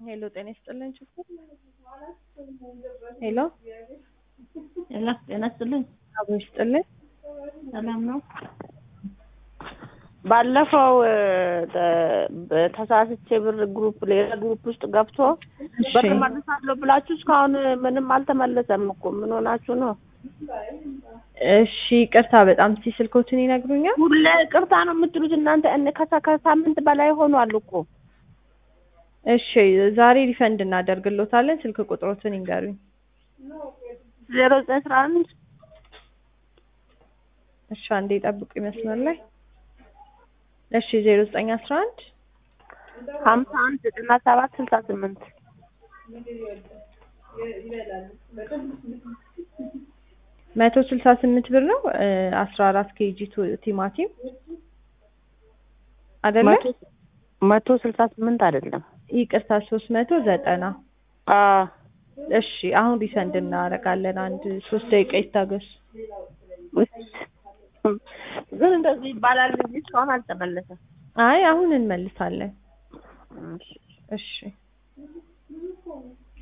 ሄሎ ጤና ይስጥልኝ ችግር ሄሎ ጤና ጤና ይስጥልኝ። አቦ ይስጥልኝ ሰላም ነው። ባለፈው ተ- ተሳስቼ ብር ግሩፕ ሌላ ግሩፕ ውስጥ ገብቶ ብር መልሳለሁ ብላችሁ እስካሁን ምንም አልተመለሰም እኮ ምን ሆናችሁ ነው? እሺ ይቅርታ በጣም እስኪ ስልኮትን ይነግሩኛል ሁሌ ቅርታ ነው የምትሉት እናንተ እነ ከሳ ከሳምንት በላይ ሆኗል እኮ እሺ ዛሬ ሪፈንድ እናደርግሎታለን ስልክ ቁጥሮትን ይንገሩኝ ዜሮ ዘጠኝ አስራ አንድ እሺ አንዴ ጠብቁ ይመስላል ላይ እሺ ዜሮ ዘጠኝ አስራ አንድ ሀምሳ አንድ ዘጠና ሰባት ስልሳ ስምንት መቶ ስልሳ ስምንት ብር ነው አስራ አራት ኬጂ ቲማቲም አይደለ መቶ- መቶ ስልሳ ስምንት አይደለም ይቅርታ ሶስት መቶ ዘጠና አ እሺ አሁን ሪፈንድ እናደርጋለን አንድ ሶስት ደቂቃ ይታገሱ ግን እንደዚህ ይባላል እንጂ እስካሁን አልተመለሰም። አይ አሁን እንመልሳለን እሺ። እሺ